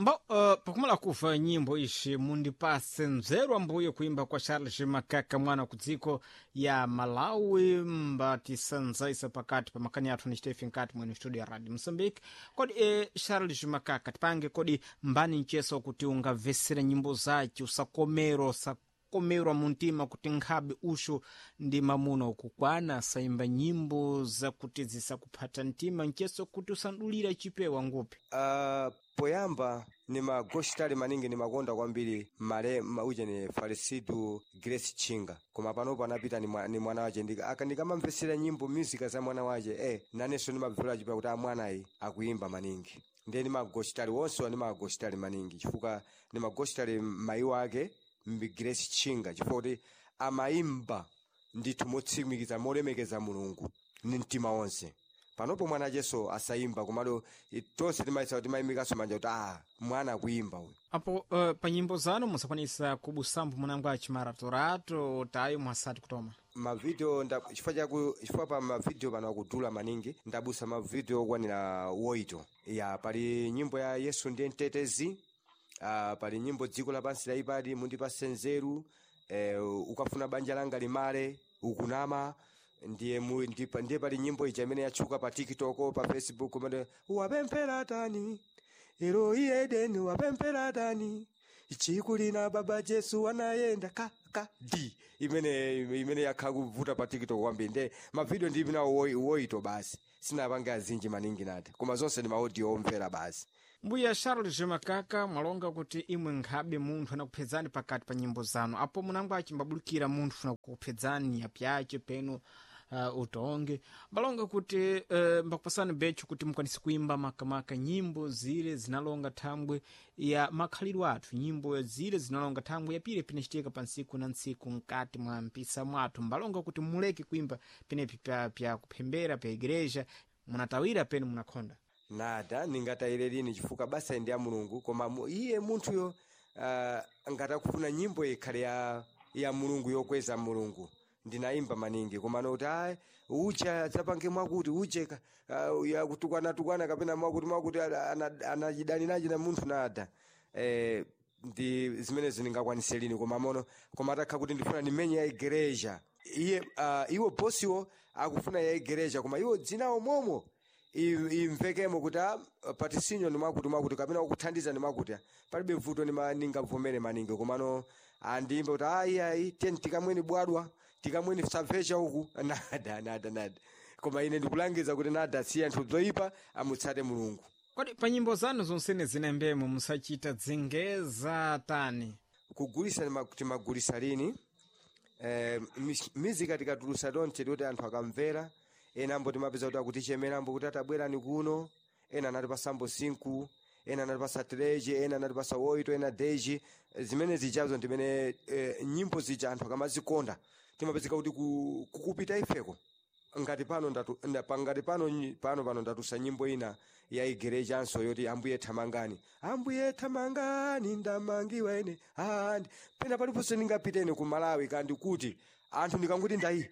mbo uh, pakumala kuva nyimbo ixi mundipase nzeru ambuye kuimba kwa charles makaka mwana ku dziko ya malawi mbatisanzaisa pakati pa makani athu ni stephen kati mwene studio ya radio moçambique kodi e, charles makaka tipange kodi mbani nceso kuti ungabvesera nyimbo zace usakomero usakomerwa muntima kuti nkhabe uxo ndi mamuna ukukwana saimba nyimbo zakuti zisakuphata mtima nceso kuti usandulira chipewa ngupi uh, poyamba ni magositali maningi nimakonda kwambiri male ma- uje ni falisitu grace chinga koma panopo anapita ni, mwa, ni mwana wace Ndika- aka ndikamamvesera nyimbo musica za mwana wace eh, nanenso nimabvera chipewa kuti amwanayi akuimba maningi ndiye ni magositali wonsewa ni magositali maningi chifukwa ni magositali mayi wake mbi grace chinga chifukwa kuti amayimba ndithu motsimikiza molemekeza mulungu ni mtima wonse panopo mwana acheso asayimba komado i- tonse timayisa kuti timayimikaso manja kuti ah mwana akuimba uyu apo uh, pa nyimbo zanu musakwanisa kubusambo munango achimaratorato tayo mwasati kutoma mavideo nda- chifukwa chaku chifukwa pa mavideo pano akudula maningi ndabusa mavideo okwanira woito ya pali nyimbo ya yesu ndiye mtetezi uh, pali nyimbo dziko lapansi laipadi mundipase nzeru eh, ukafuna banja langa limale ukunama ndiye mu, ndipa, ndiye pali nyimbo ija imene yatchuka pa tiktok pa facebook umene wapemphera tani eloi edeni wapemphera tani chikulina baba jesu anayenda ka ka di imene imene yakha kuvuta pa tiktok kwambiri nde mavidiyo ndi nawo woi- woito basi sinapange azinji maningi nati koma zonse ndi maaudio omvera basi mbuya charles makaka mwalonga kuti imwe nkhabe munthu anakuphedzani pakati pa nyimbo zanu apo munango achimbabulukira munthu funa kukuphedzani yapyace peno uh, utonge mbalonga kuti uh, mbakupasani becho kuti mukwanise kuimba makamaka nyimbo zile zinalonga thambwe ya makhalidwe athu nyimbo zile zinalonga thambwe yapire pinacitika pa ntsiku na ntsiku mkati mwa mpisa mwathu mbalonga kuti muleke kuimba penepi pya, pya kuphembera pya igreja munatawira pene munakhonda nada ningatayire lini chifukwa basa ndi ya mulungu koma mu, iye munthuyo uh, ngatakufuna nyimbo ikhale ya, ya mulungu yokweza mulungu ndinayimba maningi koma noti ayi ucha zapange mwakuti uje uh, yakutukwana-tukwana kapena mwakuti mwakuti anachidani nachi na munthu nada eh, ndi zimene zindingakwanise lini koma mono koma atakha kuti ndifuna ndimenye ya igereja iye uh, iwo bosiwo akufuna ya igereja koma iwo dzinawo momo i- imvekemo kuti ah, patisinyo ni mwakuti mwakuti kapena kukuthandiza ni mwakuti ah, palibe vuto nima- ningavomere maningi komano andiyimbe kuti ayi ayi teni tikamweni bwadwa tikamweni savecha uku nada nada nada koma ine ndikulangiza kuti nada si anthu zoyipa amutsate mulungu kodi pa nyimbo zanu zonsene zinembemo musachita dzengeza tani kugulisa nima- timagulisa lini eh, mis- mizika tikatulusa tonse kuti anthu akamvera ena ambo timapeza kuti akutichemera ambo kuti atabwerani kuno ena anatipasa ambo sinku ena anatipasa treje ena anatipasa woito ena deji Eh, zimene zichazo ndimene eh, nyimbo zija anthu akamazikonda timapezeka kuti ku- kukupita ifeko ngati pano ndatu, nda, pa- ngati pano nyi- pano pano ndatusa nyimbo ina ya igerejanso yoti ambuye thamangani ambuye thamangani ndamangiwa ine andi pena paliponse ndingapitene ku malawi kandi kuti anthu ndikanguti ndayi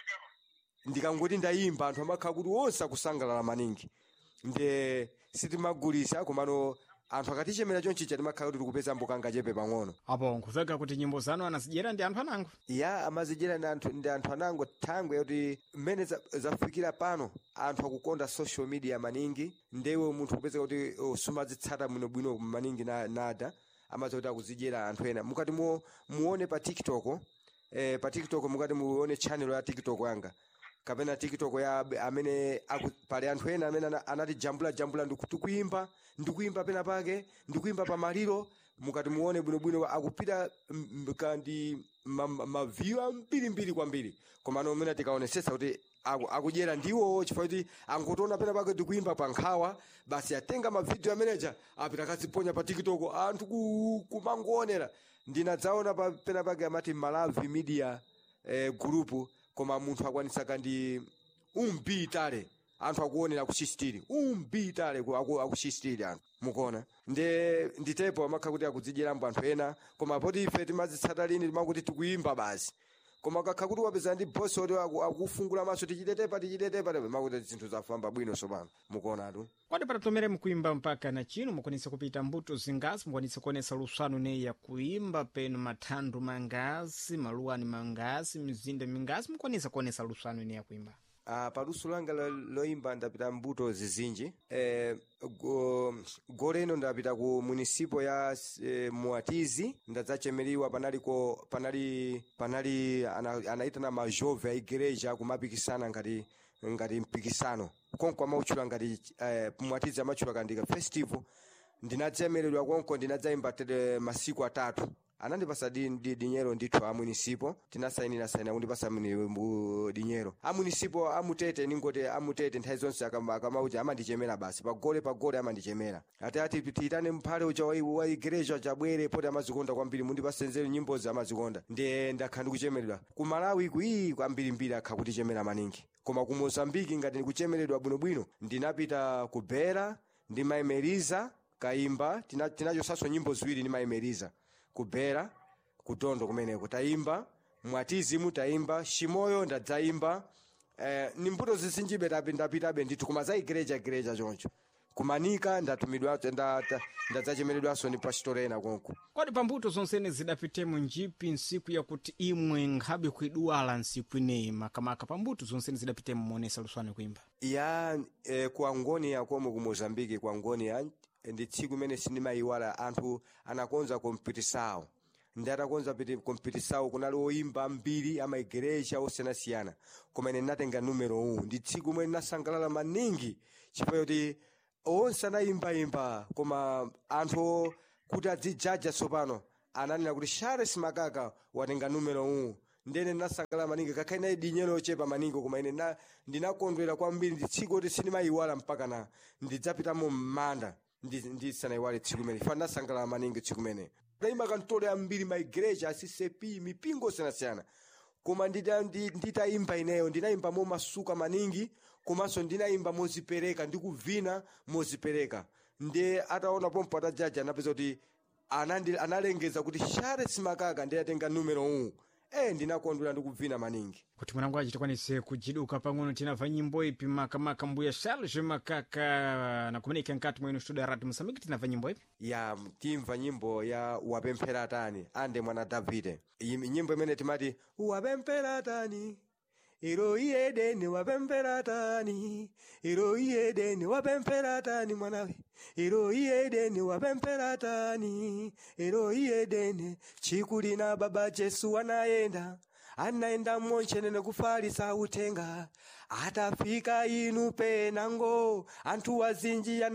ndikangoti ndayimba anthu amakhala kuti onse akusangalala maningi nde sitimagulisa komano anthu akatichemera chonchicha timakhala kuti tikupeza mbukanga chepe pang'ono apo nkuveka kuti nyimbo zanu anazidyera ndi anthu anango ya amazidyera ndi anthu ndi anthu anango thangwe yoti mmene za- zafikira pano anthu akukonda social media maningi ndewe munthu kupeza kuti oh, sumazitsata bwinobwino maningi na, nada amaza kuti akuzidyera anthu ena mukati mu, muone pa tiktok eh, pa tiktok mukati muone channel ya tiktok yanga kapena tiktok ya ab- amene aku, pali anthu ena amene ana- anati jambula jambula ndikuimba ndikuimba pena pake ndikuimba pa maliro mukati muone bwinobwino akupita m- m- kandi maviyu ambirimbiri kwambiri komano umene tikaonesesa kuti aku- akudyera ndiwo chifukwa kuti angotiona pena pake tikuimba pa nkhawa basi atenga mavidiyo ameneja apita akaziponya pa tiktok anthu ku- kumangoonera ndinadzaona pa pena pake amati malawi media eh, group koma munthu akwanisa kandi umbitale anthu akuonera akuchistiri umbitale ku- aku- akuchistiri anthu mukuona nde nditepo amakha kuti akudzidyeramo anthu ena koma poti ife timazitsata lini timakuti tikuimba basi koma kakha kuti wapeza ndi bosi oti aku- akufungula maso tichitetepa tichitetepa makuti zinthu zafamba bwino sopano mukuonatu kodi patatomere mukuimba mpaka na chino mukwanisa kupita mbuto zingazi mukwanisa kuonesa luswano neyi ya kuimba penu mathandu mangazi maluwani mangazi mizinda mingazi mukwanisa kuonesa luswano ineyi ya kuimba Ah, paluso langa lo- loimba ndapita mbuto zizinji eh, go, gole ino ndapita ku munisipo ya eh, muatizi ndadzachemeriwa panaliko panali panali ana- anaitana majove a igereja kumapikisana ngati ngati mpikisano konko amautchula ngati eh, muatizi amatchula kandika festival ndinadzemeredwa konko ndinadzaimba tete masiku atatu anandipasa di, di, dinyero ndithu a munisipo tinasainira saina kundipasa muni- mu- dinyero a munisipo amutete ningoti amutete nthawi zonse akama- akamauti amandichemera basi pagole pagole amandichemera ati ati tiyitane mphale uja wa- wa igereja chabwere poti amazikonda kwambiri mundipasenzere nyimbozi amazikonda ndiye ndakha ndikuchemeredwa ku malawi ku iyi kwambirimbiri akha kutichemera maningi koma ku mozambiki ngati ndikuchemeredwa bwinobwino ndinapita ku bera ndimayimeriza kaimba tina- tinachosaso nyimbo ziwiri ndimayimeriza kubera kutondo kumeneko tayimba mwatizimu tayimba shimoyo ndadzaimba eh, ni mbuto zisinjibe tapi ndapitabe ndithu koma za igereja igereja choncho kumanika ndatumidwa nda- nda- ndadzachemeredwanso ndi pastorena konko kodi pambuto zonsene zidapitemo njipi nsiku yakuti imwe nkhabe kuiduwala nsiku ineyi makamaka pambuto zonsene zidapitemo muonesa luswano kuimba ya eh, ku angonia komwe ku mozambiki ku angonia ndi tsiku imene sindimayiwala anthu anakonza kompitisawo ndi atakonza piti kompitisawo kunali oyimba mbiri amaigereja osiyanasiyana koma ine ndinatenga numero uwu ndi tsiku imwe ndinasangalala maningi chifukwa kuti onse anayimbayimba koma anthu kuti adzijaja tsopano ananena kuti charles makaka watenga numero uwu ndene ndinasangalala maningi kakhala inayi dinyero ochepa maningi koma ine na- ndinakondwera kwambiri ndi tsiku kuti sindimayiwala mpaka na ndidzapitamo m'manda ndi- ndisanayiwale tsiku imene fa ndinasangalala maningi tsiku imene ndayimba kantolo yambiri maigereja asisepi mipingo osiyanasiyana koma ndita- ndi- nditayimba ineyo ndinayimba momasuka maningi komanso ndinayimba mozipereka ndikuvina mozipereka ndiye ataona pompo atajaja anapeza kuti anandi- analengeza kuti charles makaka ndiye atenga numero uwu e ndinakondwera ndikuvina maningi kuti mwanangu achi tikwanise kujiduka pang'ono tinamva nyimbo ipi makamaka mbuya charles makaka na kumeneka nkati mwenu studio ya radio mosambiki tinamva nyimbo ipi ya timva nyimbo ya wapemphera tani ande mwana davide Iyi- nyimbo imene timati wapemphera tani iro iyedeni wapemphera tani iro iyedeni wapemphera tani mwanawe iro iyedeni wapemphera tani iro iyedeni chikulina baba jesu anayenda anaenda monchenene kufalisa utenga atafika inu penango anthu wazinji ana